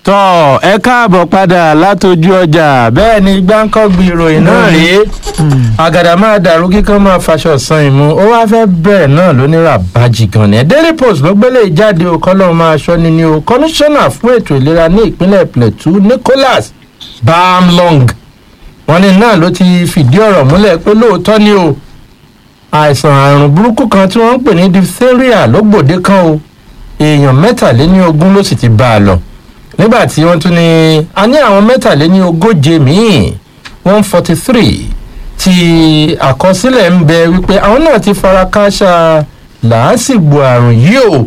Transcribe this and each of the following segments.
tọ́ ẹ káàbọ̀ padà látọjú ọjà bẹ́ẹ̀ ni gbáǹkọ́gbì ìròyìn náà rèé àgàdà máa dàrú kíkan máa faṣọ san ìmú ó wá fẹ́ bẹ̀rẹ̀ náà lónírà bájì gan ni daily post ló gbélé ìjáde o kọ́lọ́ máa ṣọ́ ni ni o kọmíṣánná fún ètò ìlera ní ìpínlẹ̀ plateau nicholas bamlong wọn ní náà ló ti fìdí ọ̀rọ̀ múlẹ̀ pé lóòótọ́ ni o àìsàn àrùn burúkú kan tí wọ́n ń pè ní diphtheria ló gbòde kan o èèyàn mẹ́tàléní ogún ló sì ti bá a lọ nígbà tí wọ́n tún ní a ní àwọn mẹ́tàléní ogóje míì one forty three tí àkọsílẹ̀ ń bẹ wípé àwọn náà ti fara kááṣá làásìgbò àrùn yìí o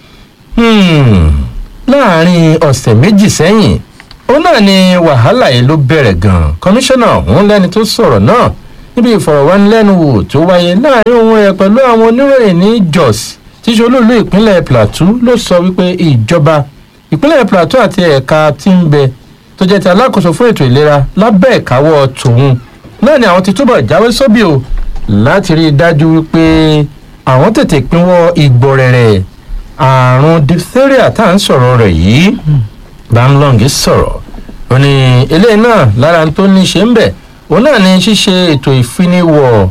láàrin ọ̀sẹ̀ méjì sẹ́yìn ó náà ni wàhálà yìí ló bẹ̀rẹ̀ gan-an kọmíṣánná ọ̀hún lẹ́ni tó sọ̀rọ̀ náà níbi ìfọ̀rọ̀wánilẹ́nuwò tó wáyé láàrin òun ẹ̀ pẹ̀lú àwọn oníròyìn ní jos tíṣe olóòlù ìpínlẹ̀ plateau ló sọ wípé ìjọba ìpínlẹ̀ plateau àti ẹ̀ka tí ń bẹ tó jẹ́ ti alákòóso fún ètò ìlera lábẹ́ ìkáwọ́ tòun náà ni àwọn ti túbọ̀ jáwé sóbì o láti rí i dájú wípé àwọn tètè pínwọ́ ìgbọ̀rẹ̀rẹ̀ àrùn diphtheria tá à ń sọ̀rọ̀ rẹ̀ yìí bamlong sọ̀rọ̀ ó ní eléyìí náà lára tó ní ṣe ń bẹ̀ òun náà ni ṣíṣe ètò ìfiniwọ̀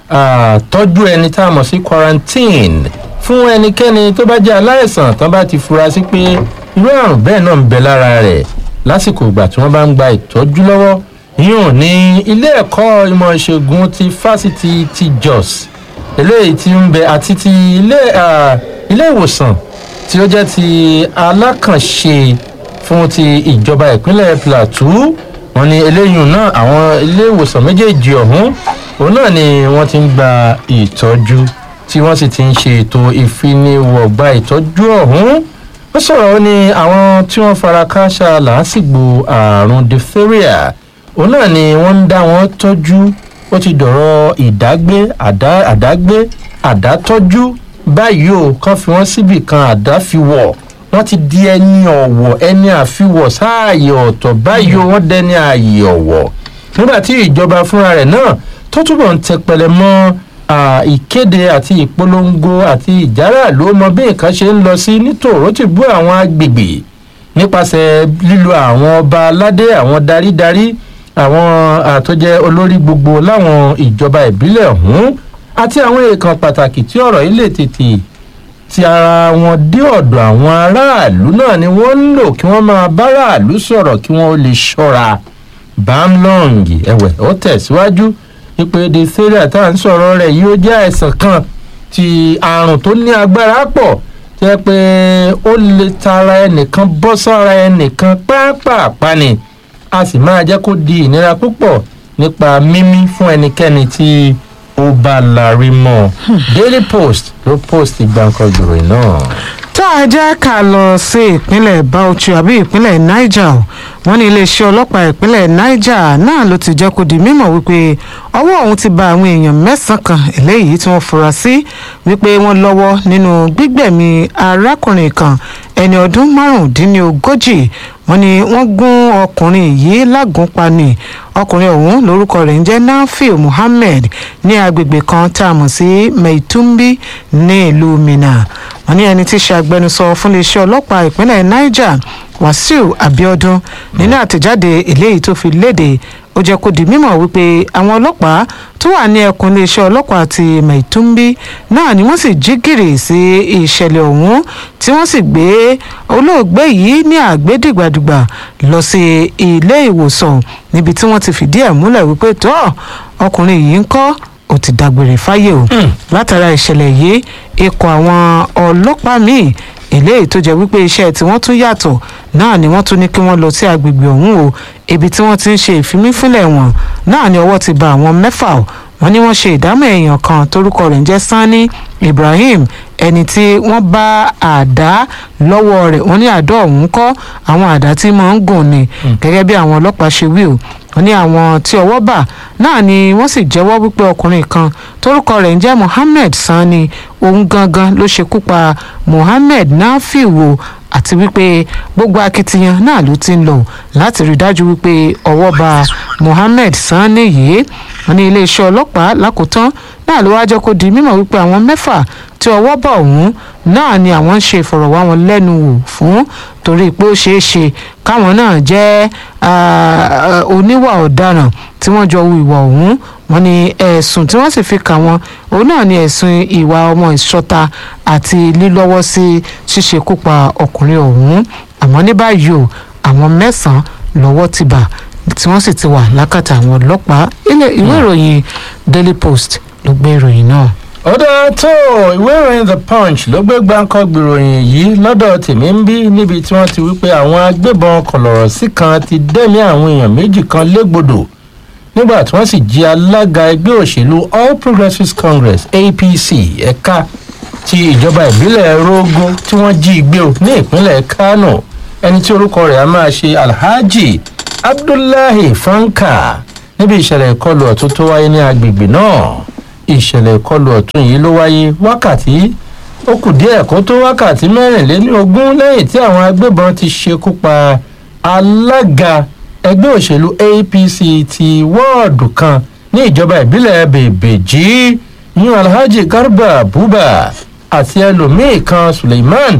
tọ́jú ẹni tá a mọ̀ sí quarantine fún ẹnikẹ́ni tó bá jẹ́ aláìsàn tán bá ti fura sí pé irú àrùn bẹ́ẹ̀ náà ń bẹ lára rẹ̀ lásìkò ìgbà tí wọ́n bá ń gba ìtọ́jú lọ́wọ́ yíyan ní ilé ẹ̀kọ́ ìmọ̀ ìṣègùn ti fásitì ti jos eléyìí tí ń bẹ àti ti ilé ilé ìwòsàn tí ó jẹ́ ti alákànṣe fún ti ìjọba ìpínlẹ̀ plateau wọn ní eléyìí náà àwọn ilé ìwòsàn méjèèjì ọ̀hún òun náà ni wọ́n ti ń gba ìtọ́jú tí wọ́n sì ti ń ṣe ètò ìfiniwọ̀gba ìtọ́jú ọ̀hún ó sọ̀rọ̀ ó ní àwọn tí wọ́n fara káṣá làásìgbò àrùn diphtheria òun náà ni wọ́n ń dá wọn tọ́jú ó ti dọ̀rọ̀ ìdágbé àdágbé àdátọ́jú báyìí o kàn fi wọ́n síbì kan àdáfiwọ̀ wọ́n ti di ẹni ọ̀wọ̀ ẹni àfiwọ̀ sáàyè ọ̀tọ̀ báyìí o wọ́n dẹni ààyè ọ̀wọ̀ nígbà tí ìjọba fúnra rẹ̀ náà tó túbọ̀ ń tẹpẹlẹ mọ́ ìkéde àti ìpolongo àti ìjárà ló mọ bí nǹkan ṣe ń lọ sí nítòrò ti bú àwọn agbègbè nípasẹ̀ lílo àwọn ọba aládé àwọn darídarí àwọn àtọ́jẹ olórí gbogbo láwọn ìjọba ìbílẹ̀ ọ̀hún àti àwọn èèkàn pàtàkì tí ọ̀rọ̀ yìí lè tètè ti ara wọn dé ọ̀dọ̀ àwọn aráàlú náà ni wọ́n ń lò kí wọ́n máa báráàlú sọ̀rọ̀ kí wọ́n lè ṣọ́ra bamlong ẹ̀wẹ̀ ó tẹ̀síwájú ìpè diphtheria tá à ń sọ̀rọ̀ rẹ̀ yìí ó jẹ́ àìsàn kan ti àrùn tó ní agbára pọ̀ jẹ́ pé ó lè tara ẹnìkan bọ́ sára ẹnìkan pápápá ni a sì máa jẹ́ kó di ìnira púpọ̀ nípa mímí fún ẹnikẹ́ni tí ó bá larí mọ́ daily post ló post gbàǹkan ìròyìn náà tá a jẹ́ ká lọ sí ìpínlẹ̀ bauchi àbí ìpínlẹ̀ niger wọ́n ní iléeṣẹ́ ọlọ́pàá ìpínlẹ̀ niger náà ló ti jẹ́ kó di mímọ̀ wípé ọwọ́ òun ti ba àwọn èèyàn mẹ́sàn-án kan eléyìí tí wọ́n fura sí wípé wọ́n lọ́wọ́ nínú gbígbẹ̀mí arákùnrin kan ẹni ọdún márùndínlógójì wọ́n ní wọ́n gún ọkùnrin yìí lágùnpa ni ọkùnrin ọ̀hún lórúkọ rẹ̀ ń jẹ́ nafiu muhammed ní agbègbè kan tá a mọ̀ sí meitumbi ní ìlú minna wọ́n ní ẹni tí í ṣe agbẹnusọ fún iléeṣẹ́ ọlọ́pàá ìpínlẹ̀ niger wàsíù abiodun nínú àtẹ̀jáde eléyìí tó fi léde ó jẹ́ kó di mímọ̀ wípé àwọn ọlọ́pàá tó wà ní ẹkùn iléeṣẹ́ ọlọ́pàá ti maitumbi náà ni wọ́n sì jí gìrì sí ìṣẹ̀lẹ̀ ọ̀hún tí wọ́n sì gbé olóògbé yìí ní àgbédìgbàdìgbà lọ sí ilé ìwòsàn níbi tí wọ́n ti fìdí ẹ̀ múlẹ̀ wípé tó ọkùnrin yìí ń kọ́ ó ti dágbére fáyé o látara ìṣẹ̀lẹ̀ yìí ikọ̀ àwọn ọlọ́pàá míì eléyìí tó jẹ́ wípé iṣẹ́ tí wọ́n tún yàtọ̀ náà ni wọ́n tún ní kí wọ́n lọ sí agbègbè ọ̀hún o ibi tí wọ́n ti ń ṣe ìfimífínlẹ̀ wọn náà ni ọwọ́ ti ba àwọn mẹ́fà o wọ́n ní wọ́n ṣe ìdámọ̀ èèyàn kan torúkọ rẹ̀ ń jẹ́ sani ibrahim ẹni tí wọ́n bá àdá lọ́wọ́ rẹ̀ wọ́n ní àdá ọ̀hún kọ́ àwọn àdá tí máa ń gùn ni gẹ́gẹ́ bí àwọn ọlọ́pàá ṣe wí o wọ́n ní àwọn tí ọwọ́ bà náà ni wọ́n sì jẹ́wọ́ wípé ọkùnrin kan torúkọ rẹ̀ ń jẹ́ mohammed sani òun gangan ló ṣekú pa mohammed nafiu àti wípé gbogbo akitiyan náà ló ti ń lọ láti rí dájú wípé ọwọ́ ba mohammed sani yìí wọ́n ní iléeṣẹ́ ọlọ́pàá lákòótán náà ló wáá jẹ́ kó di mímọ̀ wípé àwọn mẹ́fà tí ọwọ́ bọ̀ ọ̀hún náà ni àwọn ń ṣe ìfọ̀rọ̀wánilẹ́nuwò fún torí pé ó ṣeé ṣe káwọn náà jẹ́ oníwà ọ̀daràn tí wọ́n jọ hu ìwà ọ̀hún wọ́n ní ẹ̀sùn tí wọ́n sì fi kà wọ́n òun náà ni ẹ̀sùn ìwà ọmọ ìṣọ́ta àti lílọ́wọ́ sí ṣíṣekúpa ọkùnrin ọ̀hún àmọ́ ní báyìí o àwọn mẹ́sàn-án lọ́wọ́ ti bà tí wọ́n sì ti wà lákàtà àwọn ọlọ́pàá ilé ìwé ìròyìn Daily Post ló gbé ìròyìn náà. ọ̀dà tó ìwé ìròyìn The Punch ló gbé gbáǹkọ́ gbìròyìn yìí lọ́dọ̀ tèmi ń bí níbi tí wọ́n ti wí pé àwọn agbébọn kọ̀lọ̀rọ̀ sí kan ti dẹ́mi àwọn èèyàn méjì kan légbodò nígbà tí wọ́n sì jí alága ẹgbẹ́ òṣèlú All Progressives Congress APC ẹ̀ka ti ìjọba ìbílẹ̀ Rógó tí wọ́n jí gbé o ní ìpínlẹ̀ Kánò ẹni tí orúkọ rẹ̀ á máa ṣe Alhaji Abdullahi Fanka níbi ìṣẹ̀lẹ̀ ìkọlù ọ̀tún tó wáyé ní agbègbè náà ìṣẹ̀lẹ̀ ìkọlù ọ̀tún yìí ló wáyé wákàtí ó kù díẹ̀ kó tó wákàtí mẹ́rìnlélógún lẹ́yìn tí àwọn agbébọn ti ṣekú pa alága ẹgbẹ́ òṣèlú APC ti wọ́ọ̀dù kan ní ìjọba ìbílẹ̀ bèbèjì yún Alhaji Garba Buba àti ẹlòmíì kan Suleiman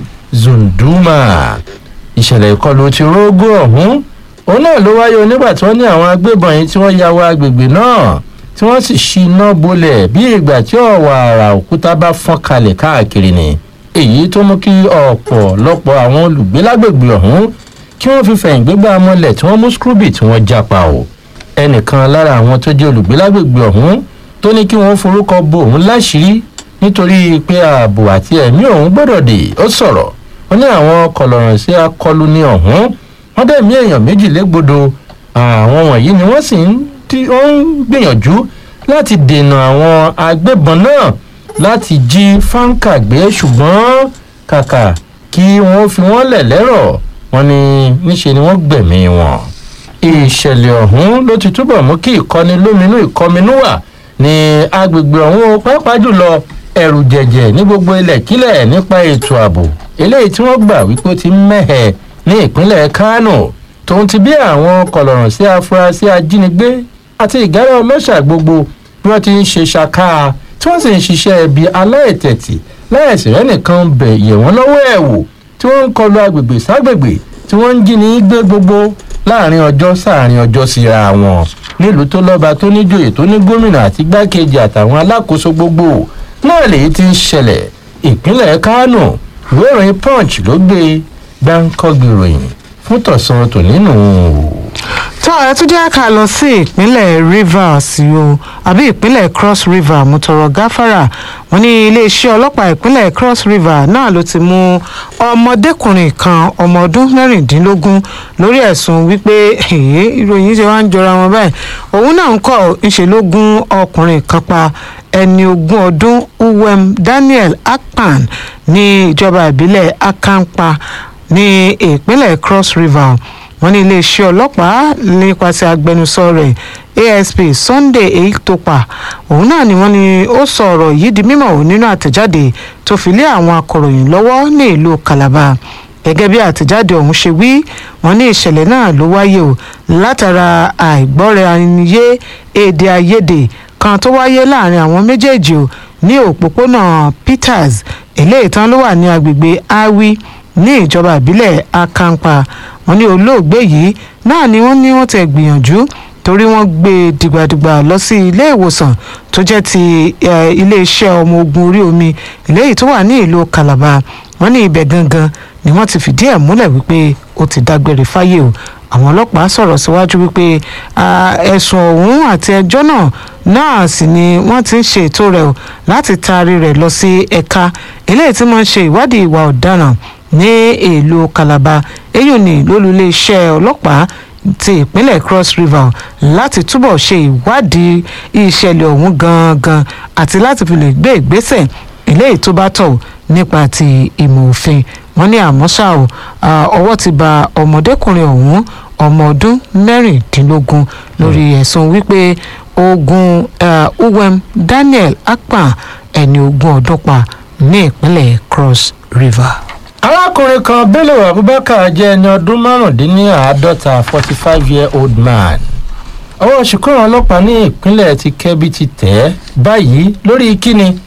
Zunduma ìṣẹ̀lẹ̀ ìkọlù ti rógó ọ̀hún òun náà ló wáyé onígbà tí wọ́n ní àwọn agbébọn yìí tí wọ́n ya wọ agbègbè náà tí wọ́n sì ṣíná bolẹ̀ bí ìgbà tí ọ̀wà àrà òkúta bá fọ́n kalẹ̀ káàkiri ni èyí tó mú kí ọ̀pọ̀lọpọ̀ àwọn olùgbé lágbègbè ọ̀hún kí wọ́n fi fẹ̀yìn gbégbá mọ́lẹ̀ tí wọ́n mú scrooby tí wọ́n jápa o ẹnìkan lára àwọn tó jẹ́ olùgbé lágbègbè ọ̀hún tó ní kí wọ́n forúkọ bo òun láṣìírí nítorí pé ààbò àti ẹ̀mí òun gbọ́dọ̀ dé ó sọ̀rọ̀ ó ní àwọn kọlọ̀rọ̀ sí akọlù ní ọ̀hún wọ́n dẹ̀mí èèyàn méjì légbodò àwọn wọ̀nyí ni wọ́n sì ń gbìyànjú láti dènà àwọn agbébọn náà láti jí fáńkà gbé ṣùgbọ́n kàkà kí wọ́n fi wọ́n lẹ̀ lẹ́rọ̀ wọ́n ní níṣe ni wọ́n gbẹ̀mí wọn. ìṣẹ̀lẹ̀ ọ̀hún ló ti túbọ̀ mú kí ìkọni lóminú ìkọminú wà ní agbègbè ọ̀hún pàápàá jùlọ ẹ̀rù jẹ̀jẹ̀ ní gbogbo ilẹ̀ kílẹ̀ nípa ètò ààbò eléyìí tí wọ́n gbà wípé ó ti mẹ́hẹ̀ ní ìpínlẹ̀ Kánò tòun ti bí àwọn kọlọ̀rọ̀ sí afurasí ajínigbé àti ìgárá ọlọ́ṣà gbogbo bí wọ́n ti ń ṣe ṣàká tí wọ́n sì ń ṣiṣẹ́ ibi aláìtẹ̀tì láìsí rẹ̀ nìkan bẹ̀ yẹ̀ wọ́n lọ́wọ́ ẹ̀ wò tí wọ́n ń kọlu agbègbè ságbègbè tí wọ́n ń jí ní gbé gbogbo láàrin ọjọ́ sáàrin ọjọ́ síra wọn nílùú tó lọ́ba tó níjòyè tó ní gómìnà àti gbákejì àtàwọn alákòóso gbogbo náà lèyí ti ń ṣẹlẹ̀ ìpínlẹ̀ Kánò ìwé ìròyìn Punch ló gbé gbáǹkọ́gbì ròyìn fún tọ̀sán tònínú tó ẹ tún jẹ́ ká lọ sí ìpínlẹ̀ Rivers o àbí ìpínlẹ̀ Cross River mutọrọ gáfárà wọ́n ní iléeṣẹ́ ọlọ́pàá ìpínlẹ̀ Cross River náà ló ti mú ọmọdékùnrin kan ọmọ ọdún mẹ́rìndínlógún lórí ẹ̀sùn wípé ìròyìn ṣe wá ń jọra wọn báyìí òun náà ń kọ́ ńṣe ló gún ọkùnrin kan pa ẹni ogún ọdún Uwem Daniel Akpan ní ìjọba ìbílẹ̀ Akampa ní ìpínlẹ̀ Cross River wọ́n ní iléeṣẹ́ ọlọ́pàá nípasẹ̀ agbẹnusọ rẹ̀ asp sunday eitopa òun náà ni wọ́n ní ó sọ ọ̀rọ̀ yìí di mímọ̀ nínú àtẹ̀jáde tó fi lé àwọn akọ̀ròyìn lọ́wọ́ ní ìlú calabar gẹ́gẹ́ bí àtẹ̀jáde ọ̀hún ṣe wí wọ́n ní ìṣẹ̀lẹ̀ náà ló wáyé o látara àìgbọ́ra-ẹni-yé èdè àìyedè kan tó wáyé láàrin àwọn méjèèjì o ní òpópónà peters eléyìí tán ló wà ní agbègbè awi ní ìjọba ìbílẹ̀ akampa wọ́n ní olóògbé yìí náà ni wọ́n ní wọ́n ti gbìyànjú torí wọ́n gbé e dìgbàdìgbà lọ sí ilé ìwòsàn tó jẹ́ ti iléeṣẹ́ ọmọ ogun orí omi eléyìí tó wà ní ìlú Calabar wọ́n ní ibẹ̀ gangan ni wọ́n ti fìdí ẹ̀ múlẹ̀ wípé ó ti dágbére fáyé o àwọn ọlọ́pàá sọ̀rọ̀ síwájú wípé ẹ̀sùn ọ̀hún àti ẹjọ́ náà náà sì ni wọ́n ti ń ṣe ètò rẹ̀ o láti taari rẹ̀ lọ sí ẹ̀ka eléyìí tí wọ́n ń ṣe ìwádìí ìwà ọ̀daràn ní ìlú Calabar èyí ni lólùléeṣẹ́ ọlọ́pàá ti ìpínlẹ̀ Cross River láti túbọ̀ ṣe ìwádìí ìṣẹ̀lẹ̀ ọ̀hún gangan àti láti fi lè gbé ìgbésẹ̀ eléyìí tó bá tọ́ nípa ti ìmọ̀ òfin wọ́n ní àmọ́ ṣá o ọwọ́ ti ba ọmọdékùnrin ọ̀hún ọmọ ọdún mẹ́rìndínlógún lórí ẹ̀sùn wípé ogun uwem Daniel Akpan ẹni ogún ọdún pa ní ìpínlẹ̀ Cross River arákùnrin kan bello abubakar jẹ́ ẹni ọdún márùndínláàádọ́ta forty five year old man ọwọ́ ṣìkúrò ọlọ́pàá ní ìpínlẹ̀ ti kẹ́bí ti tẹ̀ ẹ́ báyìí lórí kíni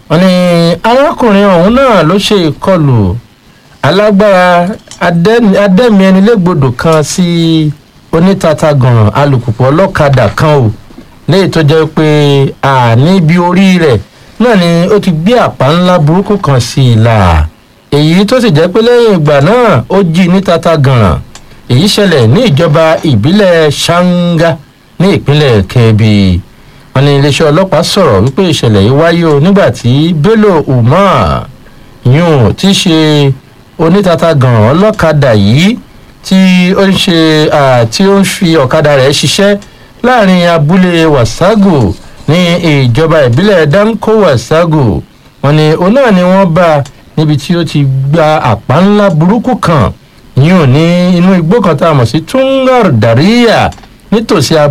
wọn ní arákùnrin ọ̀hún náà ló ṣe ìkọlù alágbára adẹ́mi- adẹ́mi ẹni légbodò kan sí onítàtàgàn alùpùpù ọlọ́kadà kan o léyìí tó jẹ́ pé àní ibi orí rẹ̀ náà ni ó ti gbé àpá ńlá burúkú kan sí i la èyí tó sì jẹ́ pé lẹ́yìn ìgbà náà ó jí ní tàtàgàn èyí ṣẹlẹ̀ ní ìjọba ìbílẹ̀ ṣáńgá ní ìpínlẹ̀ kẹbi wọn ní iléeṣẹ́ ọlọ́pàá sọ̀rọ̀ wípé ìṣẹ̀lẹ̀ yìí wáyé o nígbà tí bello umar yun tí í ṣe onítàtàgàn ọlọ́kadà yìí tí ó ń ṣe à, tí ó ń fi ọ̀kadà rẹ̀ ṣiṣẹ́ láàrin abúlé wasagu ní ìjọba ìbílẹ̀ danko wasagu wọn ni òun náà ni wọ́n bá níbi tí ó ti gba àpá ńlá burúkú kan yìí ò ní inú igbó kan tá a mọ̀ sí tungar daria nítòsí